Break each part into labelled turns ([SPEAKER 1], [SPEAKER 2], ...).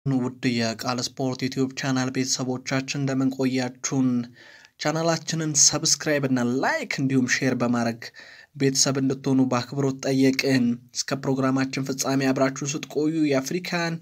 [SPEAKER 1] ውድ የቃል ስፖርት ዩቲዩብ ቻናል ቤተሰቦቻችን እንደምን ቆያችሁን? ቻናላችንን ሰብስክራይብ እና ላይክ እንዲሁም ሼር በማድረግ ቤተሰብ እንድትሆኑ በአክብሮት ጠየቅን። እስከ ፕሮግራማችን ፍጻሜ አብራችሁን ስትቆዩ የአፍሪካን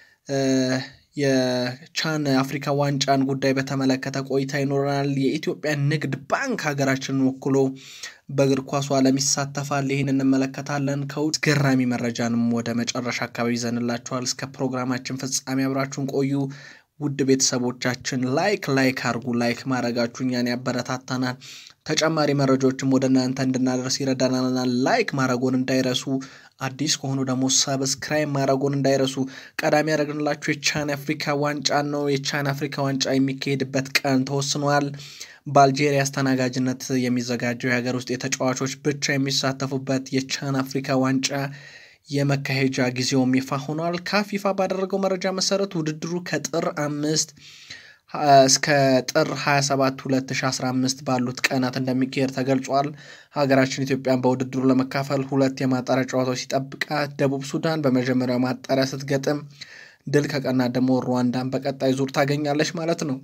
[SPEAKER 1] የቻን አፍሪካ ዋንጫን ጉዳይ በተመለከተ ቆይታ ይኖረናል። የኢትዮጵያ ንግድ ባንክ ሀገራችንን ወክሎ በእግር ኳሱ ዓለም ይሳተፋል። ይህን እንመለከታለን። ከውጭ ገራሚ መረጃንም ወደ መጨረሻ አካባቢ ይዘንላችኋል። እስከ ፕሮግራማችን ፍጻሜ አብራችሁን ቆዩ። ውድ ቤተሰቦቻችን ላይክ ላይክ አድርጉ። ላይክ ማድረጋችሁ እኛን ያበረታታናል። ተጨማሪ መረጃዎችም ወደ እናንተ እንድናደርስ ይረዳናል። ላይክ ማድረጎን እንዳይረሱ፣ አዲስ ከሆኑ ደግሞ ሰብስክራይብ ማድረጎን እንዳይረሱ። ቀዳሚ ያደረግንላችሁ የቻን አፍሪካ ዋንጫ ነው። የቻን አፍሪካ ዋንጫ የሚካሄድበት ቀን ተወስኗል። በአልጄሪያ አስተናጋጅነት የሚዘጋጀው የሀገር ውስጥ የተጫዋቾች ብቻ የሚሳተፉበት የቻን አፍሪካ ዋንጫ የመካሄጃ ጊዜውም ይፋ ሆኗል። ካፍ ይፋ ባደረገው መረጃ መሰረት ውድድሩ ከጥር አምስት እስከ ጥር 27 2015 ባሉት ቀናት እንደሚካሄድ ተገልጿል። ሀገራችን ኢትዮጵያን በውድድሩ ለመካፈል ሁለት የማጣሪያ ጨዋታዎች ሲጠብቃት ደቡብ ሱዳን በመጀመሪያው ማጣሪያ ስትገጥም ድል ከቀናት ደግሞ ሩዋንዳን በቀጣይ ዙር ታገኛለች ማለት ነው።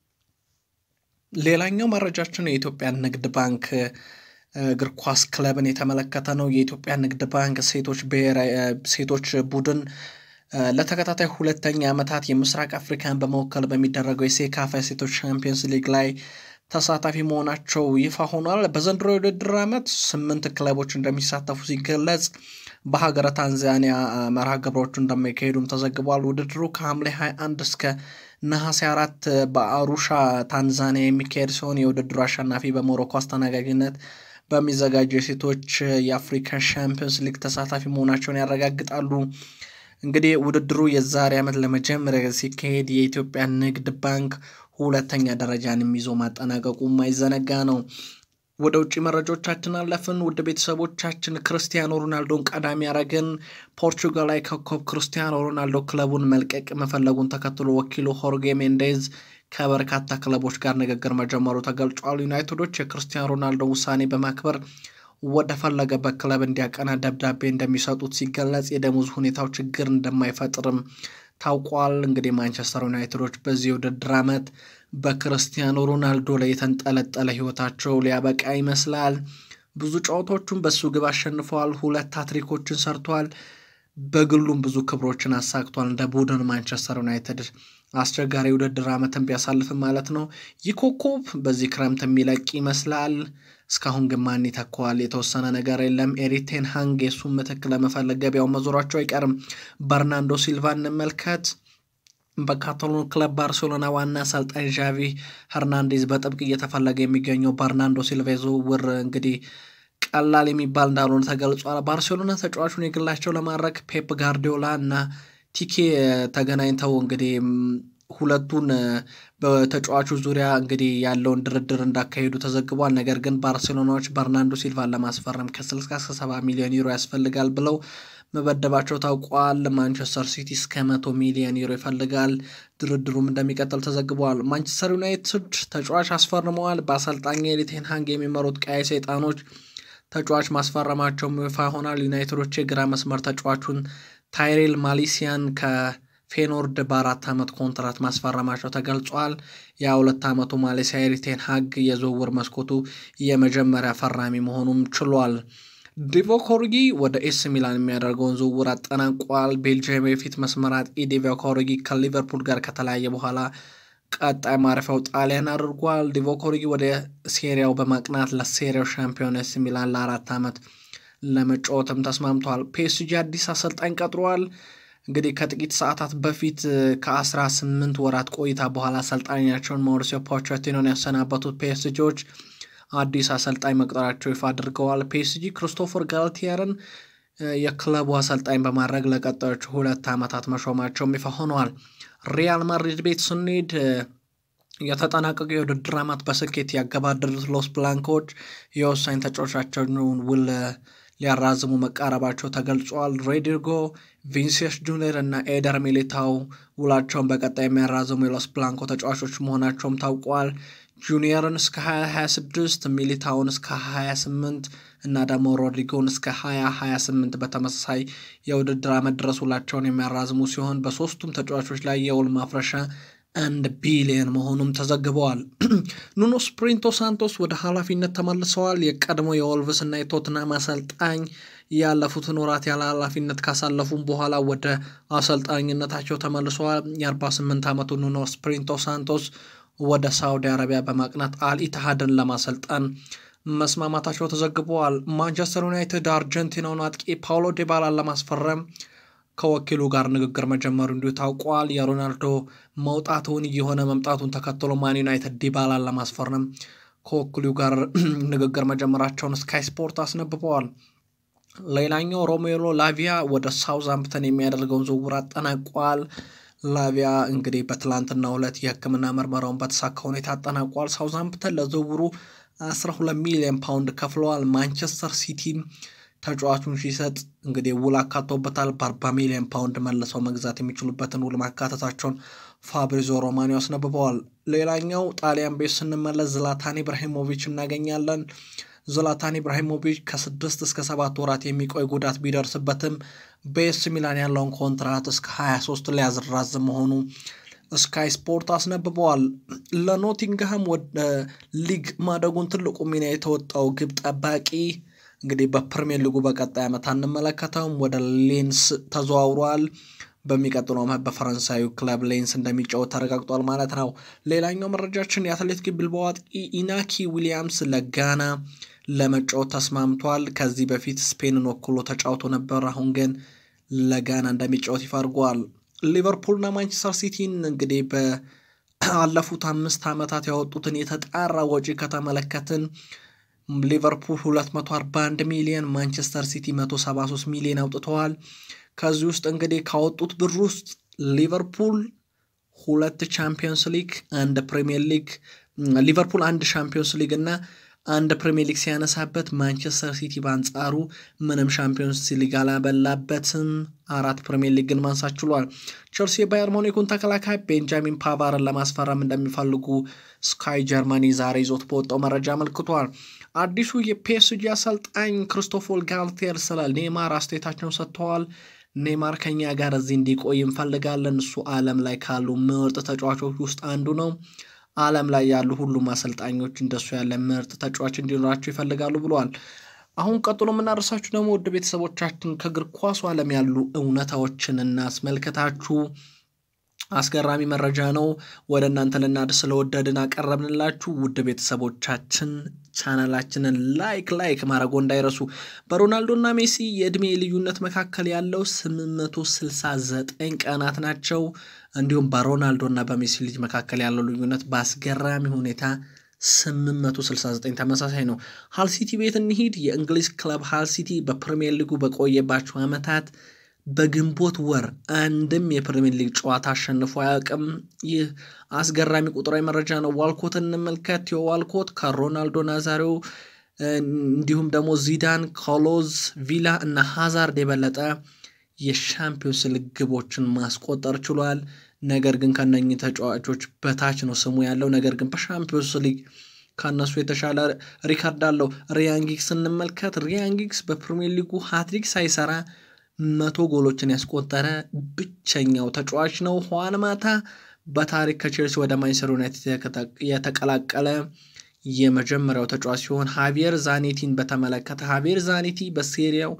[SPEAKER 1] ሌላኛው መረጃችን የኢትዮጵያ ንግድ ባንክ እግር ኳስ ክለብን የተመለከተ ነው። የኢትዮጵያ ንግድ ባንክ ሴቶች ብሔራዊ ሴቶች ቡድን ለተከታታይ ሁለተኛ ዓመታት የምስራቅ አፍሪካን በመወከል በሚደረገው የሴካፋ ሴቶች ቻምፒየንስ ሊግ ላይ ተሳታፊ መሆናቸው ይፋ ሆኗል። በዘንድሮ የውድድር ዓመት ስምንት ክለቦች እንደሚሳተፉ ሲገለጽ በሀገረ ታንዛኒያ መርሃ ግብሮቹ እንደሚካሄዱም ተዘግቧል። ውድድሩ ከሐምሌ 21 እስከ ነሐሴ አራት በአሩሻ ታንዛኒያ የሚካሄድ ሲሆን የውድድሩ አሸናፊ በሞሮኮ አስተናጋጅነት በሚዘጋጀው የሴቶች የአፍሪካ ሻምፒዮንስ ሊግ ተሳታፊ መሆናቸውን ያረጋግጣሉ። እንግዲህ ውድድሩ የዛሬ ዓመት ለመጀመሪያ ሲካሄድ የኢትዮጵያ ንግድ ባንክ ሁለተኛ ደረጃንም ይዞ ማጠናቀቁ የማይዘነጋ ነው። ወደ ውጭ መረጃዎቻችን አለፍን። ውድ ቤተሰቦቻችን ክርስቲያኖ ሮናልዶን ቀዳሚ ያደረግን። ፖርቹጋላዊ ኮከብ ክርስቲያኖ ሮናልዶ ክለቡን መልቀቅ መፈለጉን ተከትሎ ወኪሉ ሆርጌ ሜንዴዝ ከበርካታ ክለቦች ጋር ንግግር መጀመሩ ተገልጿል። ዩናይትዶች የክርስቲያኖ ሮናልዶ ውሳኔ በማክበር ወደ ፈለገበት ክለብ እንዲያቀና ደብዳቤ እንደሚሰጡት ሲገለጽ የደሞዝ ሁኔታው ችግር እንደማይፈጥርም ታውቋል። እንግዲህ ማንቸስተር ዩናይትዶች በዚህ የውድድር ዓመት በክርስቲያኖ ሮናልዶ ላይ የተንጠለጠለ ሕይወታቸው ሊያበቃ ይመስላል። ብዙ ጨዋታዎቹን በሱ ግብ አሸንፈዋል። ሁለት ሃትሪኮችን ሰርቷል። በግሉም ብዙ ክብሮችን አሳክቷል። እንደ ቡድን ማንቸስተር ዩናይትድ አስቸጋሪ ውድድር ዓመትን ቢያሳልፍም ማለት ነው። ይህ ኮከብ በዚህ ክረምት የሚለቅ ይመስላል። እስካሁን ግን ማን ይተካዋል? የተወሰነ ነገር የለም። ኤሪክ ቴን ሃግ የሱን ምትክ ለመፈለግ ገበያው መዞራቸው አይቀርም። በርናንዶ ሲልቫ እንመልከት። በካታሎን ክለብ ባርሴሎና ዋና አሰልጣኝ ዣቪ ሄርናንዴዝ በጥብቅ እየተፈለገ የሚገኘው በርናንዶ ሲልቫ ዝውውር እንግዲህ ቀላል የሚባል እንዳልሆነ ተገልጿል። ባርሴሎና ተጫዋቹን የግላቸው ለማድረግ ፔፕ ጋርዲዮላ እና ቲኬ ተገናኝተው እንግዲህ ሁለቱን በተጫዋቹ ዙሪያ እንግዲህ ያለውን ድርድር እንዳካሄዱ ተዘግቧል። ነገር ግን ባርሴሎናዎች በርናንዶ ሲልቫን ለማስፈረም ከ60 እስከ 70 ሚሊዮን ዩሮ ያስፈልጋል ብለው መበደባቸው ታውቋል። ማንቸስተር ሲቲ እስከ መቶ ሚሊዮን ዩሮ ይፈልጋል። ድርድሩም እንደሚቀጥል ተዘግበዋል። ማንቸስተር ዩናይትድ ተጫዋች አስፈርመዋል። በአሰልጣኝ ኤሪክ ቴን ሃግ የሚመሩት ቀይ ሰይጣኖች ተጫዋች ማስፈረማቸው ይፋ ይሆናል። ዩናይትዶች የግራ መስመር ተጫዋቹን ታይሬል ማሊሲያን ከፌኖርድ በአራት ዓመት ኮንትራት ማስፈረማቸው ተገልጿል። የሁለት ዓመቱ ማሌሲያ ኤሪክ ቴን ሃግ የዝውውር መስኮቱ የመጀመሪያ ፈራሚ መሆኑም ችሏል። ዲቮክ ኦሪጊ ወደ ኤስ ሚላን የሚያደርገውን ዝውውር አጠናቋል። ቤልጅየም የፊት መስመር አጥቂ ዲቮክ ኦሪጊ ከሊቨርፑል ጋር ከተለያየ በኋላ ቀጣይ ማረፊያው ጣሊያን አድርጓል። ዲቮክ ኦሪጊ ወደ ሴሪያው በማቅናት ለሴሪያው ሻምፒዮን ኤስ ሚላን ለአራት ዓመት ለመጫወትም ተስማምቷል። ፒኤስጂ አዲስ አሰልጣኝ ቀጥሯል። እንግዲህ ከጥቂት ሰዓታት በፊት ከ18 ወራት ቆይታ በኋላ አሰልጣኛቸውን ማውሪሲዮ ፖቼቲኖን ያሰናበቱት ፒኤስጂዎች አዲስ አሰልጣኝ መቅጠራቸው ይፋ አድርገዋል። ፒኤስጂ ክሪስቶፈር ጋልቲየርን የክለቡ አሰልጣኝ በማድረግ ለቀጣዮቹ ሁለት ዓመታት መሾማቸውም ይፋ ሆነዋል። ሪያል ማድሪድ ቤት ስንሄድ የተጠናቀቀ የውድድር ዓመት በስኬት ያገባደዱት ሎስ ብላንኮች የወሳኝ ተጫዋቾቻቸውን ውል ሊያራዝሙ መቃረባቸው ተገልጿል። ሮድሪጎ፣ ቪኒሲየስ ጁኒየር እና ኤደር ሚሊታው ውላቸውን በቀጣይ የሚያራዝሙ የሎስ ብላንኮ ተጫዋቾች መሆናቸውም ታውቋል። ጁኒየርን እስከ 2026 ሚሊታውን እስከ 28 እና ደግሞ ሮድሪጎን እስከ 2028 በተመሳሳይ የውድድር ዓመት ድረስ ውላቸውን የሚያራዝሙ ሲሆን በሶስቱም ተጫዋቾች ላይ የውል ማፍረሻ አንድ ቢሊየን መሆኑም ተዘግበዋል። ኑኖ ስፕሪንቶ ሳንቶስ ወደ ኃላፊነት ተመልሰዋል። የቀድሞ የወልቭስ እና የቶትናም አሰልጣኝ ያለፉትን ወራት ያለ ኃላፊነት ካሳለፉም በኋላ ወደ አሰልጣኝነታቸው ተመልሰዋል። የ48 ዓመቱ ኑኖ ስፕሪንቶ ሳንቶስ ወደ ሳውዲ አረቢያ በማቅናት አልኢትሃድን ለማሰልጠን መስማማታቸው ተዘግበዋል። ማንቸስተር ዩናይትድ አርጀንቲናውን አጥቂ ፓውሎ ዴባላን ለማስፈረም ከወኪሉ ጋር ንግግር መጀመሩ እንዲሁ ታውቋል። የሮናልዶ መውጣቱን እየሆነ መምጣቱን ተከትሎ ማን ዩናይትድ ዲባላን ለማስፈረም ከወኪሉ ጋር ንግግር መጀመራቸውን ስካይ ስፖርት አስነብበዋል። ሌላኛው ሮሜሎ ላቪያ ወደ ሳውዝሃምፕተን የሚያደርገውን ዝውውር አጠናቋል። ላቪያ እንግዲህ በትላንትናው ዕለት የሕክምና ምርመራውን በተሳካ ሁኔታ አጠናቋል። ሳውዝሃምፕተን ለዝውውሩ 12 ሚሊዮን ፓውንድ ከፍለዋል። ማንቸስተር ሲቲም ተጫዋቹን ሲሰጥ እንግዲህ ውል አካቶበታል። በ40 ሚሊዮን ፓውንድ መልሰው መግዛት የሚችሉበትን ውል ማካተታቸውን ፋብሪዞ ሮማኒዮ አስነብበዋል። ሌላኛው ጣሊያን ቤት ስንመለስ ዝላታን ኢብራሂሞቪች እናገኛለን። ዝላታን ኢብራሂሞቪች ከስድስት እስከ ሰባት ወራት የሚቆይ ጉዳት ቢደርስበትም በኤስ ሚላን ያለውን ኮንትራት እስከ 23 ሊያዝራዝም መሆኑ ስካይ ስፖርት አስነብበዋል። ለኖቲንግሃም ወደ ሊግ ማደጉን ትልቁ ሚና የተወጣው ግብ ጠባቂ እንግዲህ በፕሪሚየር ሊጉ በቀጣይ ዓመት አንመለከተውም። ወደ ሌንስ ተዘዋውሯል። በሚቀጥለው ዓመት በፈረንሳዩ ክለብ ሌንስ እንደሚጫወት ተረጋግጧል ማለት ነው። ሌላኛው መረጃችን የአትሌቲክ ቢልባኦ አጥቂ ኢናኪ ዊሊያምስ ለጋና ለመጫወት ተስማምቷል። ከዚህ በፊት ስፔንን ወክሎ ተጫውቶ ነበር። አሁን ግን ለጋና እንደሚጫወት ይፋ አድርጓል። ሊቨርፑልና ማንቸስተር ሲቲን እንግዲህ በአለፉት አምስት ዓመታት ያወጡትን የተጣራ ወጪ ከተመለከትን ሊቨርፑል 241 ሚሊዮን ማንቸስተር ሲቲ 173 ሚሊዮን አውጥተዋል። ከዚህ ውስጥ እንግዲህ ካወጡት ብር ውስጥ ሊቨርፑል ሁለት ቻምፒዮንስ ሊግ፣ አንድ ፕሪሚየር ሊግ ሊቨርፑል አንድ ቻምፒዮንስ ሊግ እና አንድ ፕሪሚየር ሊግ ሲያነሳበት ማንቸስተር ሲቲ በአንጻሩ ምንም ሻምፒዮንስ ሊግ አላበላበትም። አራት ፕሪሚየር ሊግን ማንሳት ችሏል። ቸልሲ የባየር ሞኒኩን ተከላካይ ቤንጃሚን ፓቫርን ለማስፈረም እንደሚፈልጉ ስካይ ጀርመኒ ዛሬ ይዞት በወጣው መረጃ አመልክቷል። አዲሱ የፒኤስጂ አሰልጣኝ ክሪስቶፎር ጋልቴር ስለ ኔማር አስተያየታቸውን ሰጥተዋል። ኔማር ከኛ ጋር እዚህ እንዲቆይ እንፈልጋለን። እሱ ዓለም ላይ ካሉ ምርጥ ተጫዋቾች ውስጥ አንዱ ነው። ዓለም ላይ ያሉ ሁሉም አሰልጣኞች እንደሱ ያለ ምርጥ ተጫዋች እንዲኖራቸው ይፈልጋሉ ብለዋል። አሁን ቀጥሎ የምናደርሳችሁ ደግሞ ውድ ቤተሰቦቻችን ከእግር ኳሱ ዓለም ያሉ እውነታዎችን እናስመልከታችሁ። አስገራሚ መረጃ ነው ወደ እናንተ ልናድርስ ስለወደድን አቀረብንላችሁ። ውድ ቤተሰቦቻችን ቻናላችንን ላይክ ላይክ ማድረጎ እንዳይረሱ። በሮናልዶና ሜሲ የዕድሜ ልዩነት መካከል ያለው 869 ቀናት ናቸው። እንዲሁም በሮናልዶና በሜሲ ልጅ መካከል ያለው ልዩነት በአስገራሚ ሁኔታ 869 ተመሳሳይ ነው። ሃል ሲቲ ቤት እንሂድ። የእንግሊዝ ክለብ ሃል ሲቲ በፕሪሚየር ሊጉ በቆየባቸው ዓመታት በግንቦት ወር አንድም የፕሪሚየር ሊግ ጨዋታ አሸንፎ አያውቅም። ይህ አስገራሚ ቁጥራዊ መረጃ ነው። ዋልኮት እንመልከት። ቴዎ ዋልኮት ከሮናልዶ ናዛሪዮ እንዲሁም ደግሞ ዚዳን፣ ኮሎዝ፣ ቪላ እና ሃዛርድ የበለጠ የሻምፒዮንስ ሊግ ግቦችን ማስቆጠር ችሏል። ነገር ግን ከነኚህ ተጫዋቾች በታች ነው ስሙ ያለው። ነገር ግን በሻምፒዮንስ ሊግ ከእነሱ የተሻለ ሪካርድ አለው። ሪያን ጊግስ እንመልከት። ሪያን ጊግስ በፕሪሚየር ሊጉ ሃትሪክ ሳይሰራ መቶ ጎሎችን ያስቆጠረ ብቸኛው ተጫዋች ነው። ሁዋን ማታ በታሪክ ከቼልሲ ወደ ማንቸስተር ዩናይትድ የተቀላቀለ የመጀመሪያው ተጫዋች ሲሆን ሃቪየር ዛኔቲን በተመለከተ ሃቪየር ዛኔቲ በሴሪያው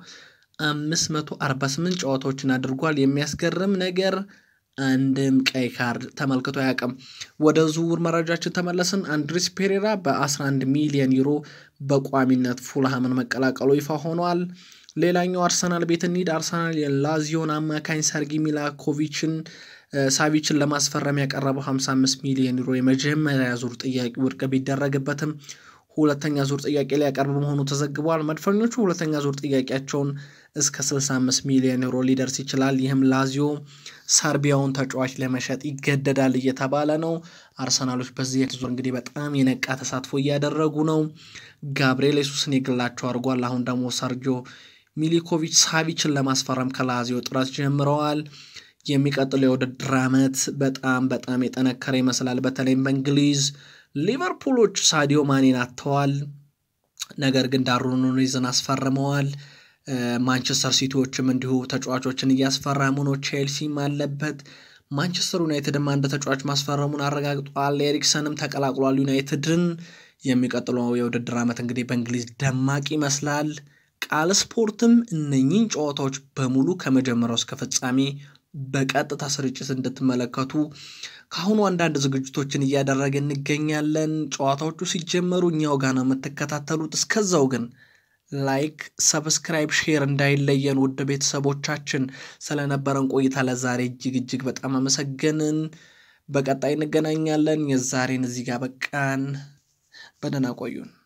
[SPEAKER 1] 548 ጨዋታዎችን አድርጓል። የሚያስገርም ነገር አንድም ቀይ ካርድ ተመልክቶ አያውቅም። ወደ ዝውውር መረጃችን ተመለስን። አንድሪስ ፔሬራ በ11 ሚሊዮን ዩሮ በቋሚነት ፉልሃምን መቀላቀሉ ይፋ ሆኗል። ሌላኛው አርሰናል ቤት እንሂድ። አርሰናል የላዚዮን አማካኝ ሰርጊ ሚላኮቪችን ሳቪችን ለማስፈረም ያቀረበው 55 ሚሊዮን ዩሮ የመጀመሪያ ዙር ጥያቄ ውድቅ ቢደረግበትም ሁለተኛ ዙር ጥያቄ ሊያቀርብ መሆኑ ተዘግቧል። መድፈኞቹ ሁለተኛ ዙር ጥያቄያቸውን እስከ 65 ሚሊዮን ዩሮ ሊደርስ ይችላል። ይህም ላዚዮ ሰርቢያውን ተጫዋች ለመሸጥ ይገደዳል እየተባለ ነው። አርሰናሎች በዚህ ዙር እንግዲህ በጣም የነቃ ተሳትፎ እያደረጉ ነው። ጋብርኤል ሱስን የግላቸው አድርጓል። አሁን ደግሞ ሰርጂዮ ሚሊኮቪች ሳቪችን ለማስፈረም ከላዚዮ ጥረት ጀምረዋል። የሚቀጥለው የውድድር ዓመት በጣም በጣም የጠነከረ ይመስላል። በተለይም በእንግሊዝ ሊቨርፑሎች ሳዲዮ ማኔን አጥተዋል። ነገር ግን ዳርዊን ኑኔዝን አስፈርመዋል። ማንቸስተር ሲቲዎችም እንዲሁ ተጫዋቾችን እያስፈረሙ ነው። ቼልሲም አለበት። ማንቸስተር ዩናይትድም አንድ ተጫዋች ማስፈረሙን አረጋግጧል። ኤሪክሰንም ተቀላቅሏል ዩናይትድን። የሚቀጥለው የውድድር ዓመት እንግዲህ በእንግሊዝ ደማቅ ይመስላል። ቃል ስፖርትም እነኚህን ጨዋታዎች በሙሉ ከመጀመሪያው እስከ ፍጻሜ በቀጥታ ስርጭት እንድትመለከቱ ከአሁኑ አንዳንድ ዝግጅቶችን እያደረገ እንገኛለን። ጨዋታዎቹ ሲጀመሩ እኛው ጋር ነው የምትከታተሉት። እስከዛው ግን ላይክ፣ ሰብስክራይብ፣ ሼር እንዳይለየን ውድ ቤተሰቦቻችን። ስለነበረን ቆይታ ለዛሬ እጅግ እጅግ በጣም አመሰገንን። በቀጣይ እንገናኛለን። የዛሬን እዚህ ጋር በቃን። በደህና ቆዩን።